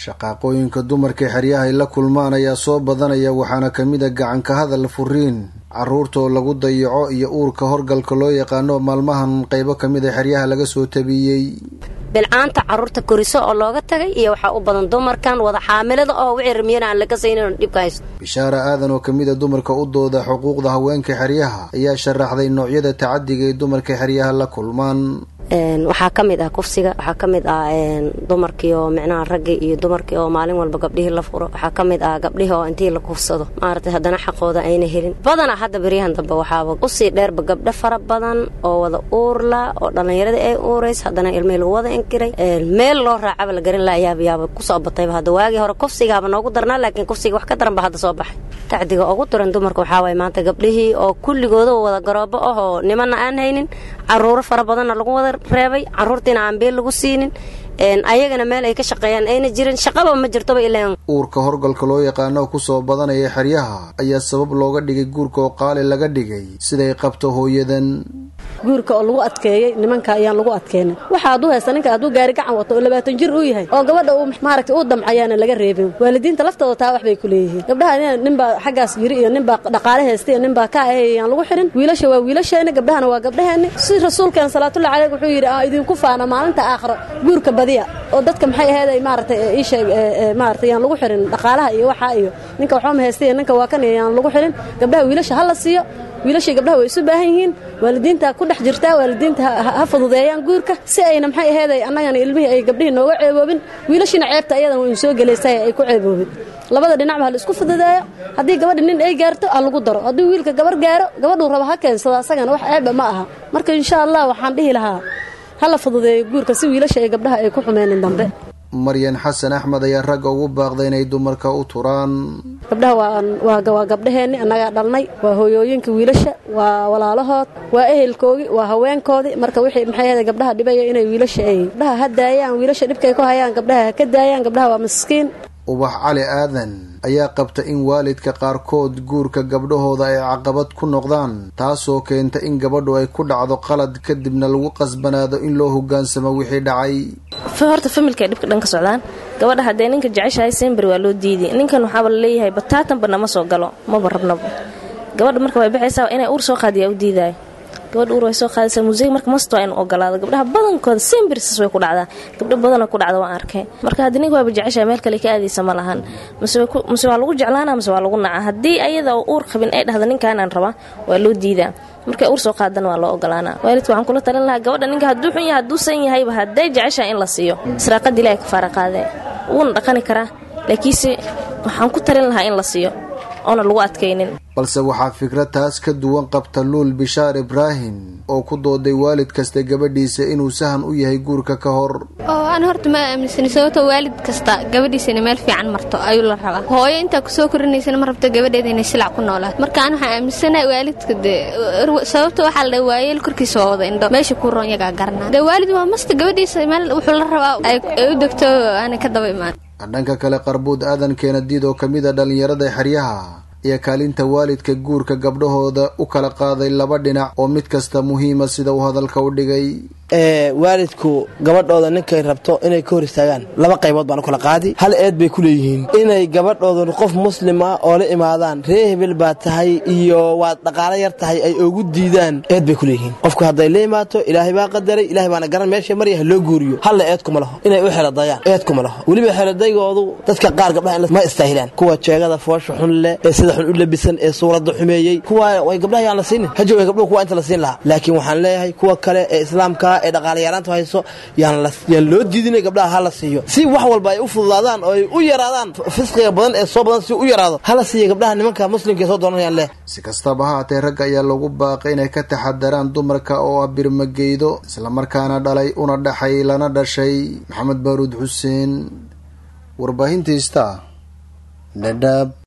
shaqaaqooyinka dumarka xeryaha ay la kulmaan ayaa soo badanaya waxaana kamid a gacanka hadal furiin caruurtoo lagu dayaco iyo uurka horgalka loo yaqaano maalmahan qeybo kamid a xeryaha laga soo tabiyey bilcaanta caruurta koriso oo looga tagay iyo waxaa u badan dumarkan wada xaamilada oo wixii ramiyana aan laga saynin dhibka haysto bishaara aadan oo kamid a dumarka u dooda xuquuqda haweenka xeryaha ayaa sharaxday noocyada tacadiga ay dumarka xeryaha la kulmaan waxaa ka mid ah kufsiga waxaa ka mid ah dumarkii oo micnaha raggii iyo dumarkii oo maalin walba gabdhihii la furo waxaa ka mid ah gabdhihii oo intii la kufsado maaragtay haddana xaqooda ayna helin badana hadda beryahan dambe waxaaba usii dheerba gabdho fara badan oo wada uurla oo dhallinyarada ay uurays haddana ilmihii lagu wada inkiray meel loo raacaba la garin layaaba yaaba kusoo batayba hadda waagii hore kufsigaaba noogu darnaa laakiin kufsiga wax ka daran ba hadda soo baxay tacdiga ugu daran dumarka waxaa waay maanta gabdhihii oo kulligooda wada garoobo ah oo nimana aan haynin caruuro fara badanna lagu wada reebay caruurtiina aan beel lagu siinin ayagana meel ay ka shaqeeyaan ayna jirin shaqaba ma jirtoba ilaan uurka horgalka loo yaqaano kusoo badanaya xeryaha ayaa sabab looga dhigay guurka oo qaali laga dhigay siday qabto hooyadan guurka oo lagu adkeeyey nimanka ayaan lagu adkeenin waxa hadduu haysta ninka hadduu gaari gacan wato oo labaatan jir uu yahay oo gabadha uu maaragtay uu damcayaana laga reebin waalidiinta laftooda taa wax bay ku leeyihiin gabdhaha ninbaa xaggaas yiri iyo ninbaa dhaqaale haysta iyo ninbaa ka ahey ayaan lagu xirin wiilasha waa wiilasheeni gabdhahana waa gabdhaheeni si rasuulkeena salaatullahi caleyh wuxuu yidhi aa idinku faana maalinta aakhiro guurka badiya oo dadka maxay aheeday maaragtay ii sheeg maaragtay yaan lagu xirin dhaqaalaha iyo waxaa iyo ninka waxba haysta iyo ninka waa kan yaan lagu xirin gabdhaha wiilasha ha la siiyo wiilashii gabdhaha way isu baahan yihiin waalidiinta ku dhex jirtaa waalidiinta ha fududeeyaan guurka si ayna maxay aheeday annagana ilmihii ay gabdhihii nooga ceeboobin wiilashiina ceebta ayadana waynu soo gelaysay ay ku ceeboobin labada dhinacba ha la isku fududeeyo haddii gabadha nin ay gaarto ha lagu daro haddii wiilka gabar gaaro gabadhuu rabo ha keensado asagana wax ceeba ma aha marka insha allah waxaan dhihi lahaa ha la fududeeyo guurka si wiilasha ay gabdhaha ay ku xumeenin dambe maryan xasan axmed ayaa ragga ugu baaqday inay dumarka u turaan gabdhaha waa gabdhaheenni annagaa dhalnay waa hooyooyinka wiilasha waa walaalahood waa ehelkoogii waa haweenkoodii marka wixii maxay ahayd gabdhaha dhibaya inay wiilasha ay gabdhaha ha daayaan wiilasha dhibkay ku hayaan gabdhaha ha ka daayaan gabdhaha waa miskiin ubax cali aadan ayaa qabta in waalidka qaarkood guurka gabdhahooda ay caqabad ku noqdaan taasoo keenta in gabadhu ay ku dhacdo qalad kadibna lagu qasbanaado in loo hogaansamo wixii dhacay horta familka ay dhibka dhan ka socdaan gabadha haddee ninka jeceshahay sember waa loo diiday ninkan waxaaba laleeyahay bataatanba nama soo galo maba rabnaba gabadha marka way baxaysaa inay uur soo qaadiyaa u diidaay gabadha uur way soo qaadaysaa museeg marka masta waa inu ogolaado gabdhaha badankooda sembersas way ku dhacdaa gabdho badanoo ku dhacda waan arkay marka haddii ninka waaba jeceshahay meel kale ka aadaysa ma lahan mase waa lagu jeclaana mase waa lagu naca haddii ayada oo uur qabin ay dhahda ninkaanaan rabaa waa loo diidaa markay uur soo qaadana waa loo ogolaanaa waalidka waxaan kula talin lahaa gabadha ninka hadduu xun yahay hadduusan yahayba hadday jeceshahay in la siiyo israaqada ilahay ka faara qaadee wuuna dhaqani karaa laakiinse waxaan ku talin lahaa in la siiyo oona lagu adkaynin balse waxaa fikrad taas ka duwan qabta luul bishaar ibraahim oo ku dooday waalid kasta gabadhiisa inuu sahan u yahay guurka ka hor oo aan horta ma aaminsani sababto waalid kasta gabadhiisana meel fiican marto ayuu la rabaa hooyo intaa kusoo korinaysana ma rabto gabadheeda inay silac ku noolaato marka aan waxaan aaminsanahay waalidka dee sababta waxaa la dhaha waayeel korkiisa waa wada indho meesha ku roon yagaa garanaa dee waalid waa masta gabadhiisa meel wuxuu la rabaa ay u degto aanay ka daba imaan dhanka kale qarbuud aadan keenadiid oo kamid a dhallinyarada xeryaha iyo kaalinta waalidka guurka gabdhahooda u kala qaaday laba dhinac oo mid kasta muhiima sida uu hadalka u dhigay waalidku gabadhooda ninkay rabto inay ka hor istaagaan laba qaybood baan u kala qaadi hal eed bay ku leeyihiin inay gabadhooda qof muslim ah oo la imaadaan ree hebel baa tahay iyo waad dhaqaalo yar tahay ay ugu diidaan eed bay ku leeyihiin qofku hadday la imaato ilaahay baa qadaray ilahay baana garan meesha marya ha loo guuriyo halla eed kuma laho inay u xeladayaan eed kuma laho weliba xeladaygoodu dadka qaar gabdhaha ma istaahilaan kuwa jeegada foosha xun leh ee sida xun u labisan ee suuradda xumeeyey kuwa way gabdhaha yaan la siinin hajooga gabdhuhu kuwa inta la siin lahaa laakiin waxaan leeyahay kuwa kale ee islaamka ee dhaqaalayaalaanta hayso yaan loo diidinay gabdhaha ha la siiyo si wax walba ay u fududaadaan oo ay u yaraadaan fisqiga badan ee soo badan si u yaraado hala siiya gabdhaha nimanka muslimka ee soo dooranayaan leh si kastaba ha haatee ragga ayaa lagu baaqay inay ka taxadaraan dumarka oo ah birmageydo islamarkaana dhalay una dhaxay lana dhashay maxamed baaruud xuseen warbaahinta ista dhadhaab